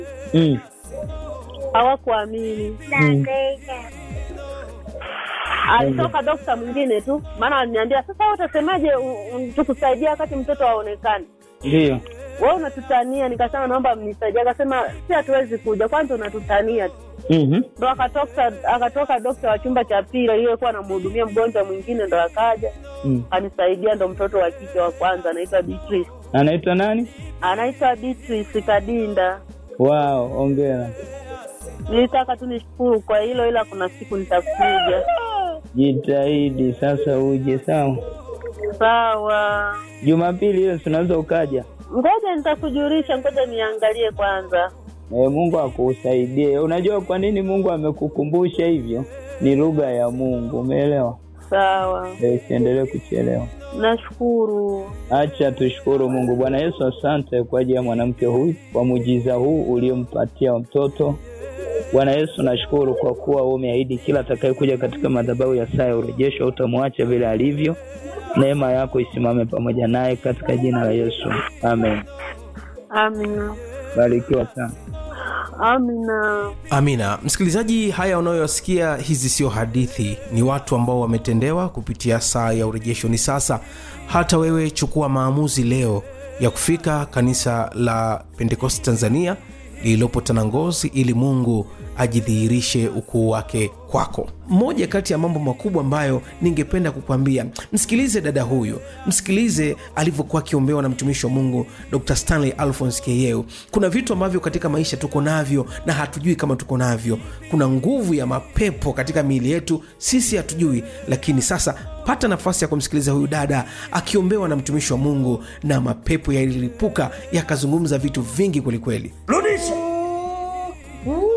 mm. hawakuamini. Mm. Alitoka dokta mwingine tu, maana aliniambia sasa, wewe utasemaje u- u- tukusaidia wakati mtoto haonekani? Ndio. Wewe unatutania. Nikasema naomba mnisaidie. Akasema si, hatuwezi kuja, kwanza unatutania tu. Mhm. Ndo akatoka akatoka dokta wa chumba cha pili aliyekuwa anamhudumia mgonjwa mwingine, ndo akaja Mm. anisaidia. Ndo mtoto wa kike wa kwanza anaitwa Beatrice, Anaitwa nani? anaitwa Beatrice Kadinda. Wao, ongera. Nilitaka tu nishukuru kwa hilo, ila kuna siku nitakuja. Jitahidi sasa uje, sawa. Sawa, Jumapili hiyo si unaweza ukaja. ngoja nitakujulisha, ngoja niangalie kwanza. E, Mungu akusaidie. Unajua kwa nini Mungu amekukumbusha hivyo? Ni lugha ya Mungu, umeelewa? Sawa, E, usiendelee kuchelewa. nashukuru. Acha tushukuru Mungu. Bwana Yesu, asante kwa ajili ya mwanamke huyu, kwa muujiza huu uliompatia mtoto. Bwana Yesu, nashukuru kwa kuwa wewe umeahidi kila atakayekuja katika madhabahu ya saa ya urejesho utamwacha vile alivyo. Neema yako isimame pamoja naye katika jina la Yesu, amen. Amina, Barikiwa sana. amina. amina msikilizaji haya unayoyasikia hizi sio hadithi ni watu ambao wametendewa kupitia saa ya urejesho ni sasa hata wewe chukua maamuzi leo ya kufika kanisa la pentekosti tanzania lililopo tanangozi ili mungu ajidhihirishe ukuu wake kwako moja kati ya mambo makubwa ambayo ningependa kukwambia msikilize dada huyu msikilize alivyokuwa akiombewa na mtumishi wa mungu dr stanley alphons keyeu kuna vitu ambavyo katika maisha tuko navyo na hatujui kama tuko navyo kuna nguvu ya mapepo katika miili yetu sisi hatujui lakini sasa pata nafasi ya kumsikiliza huyu dada akiombewa na mtumishi wa mungu na mapepo yalilipuka yakazungumza vitu vingi kwelikweli rudisha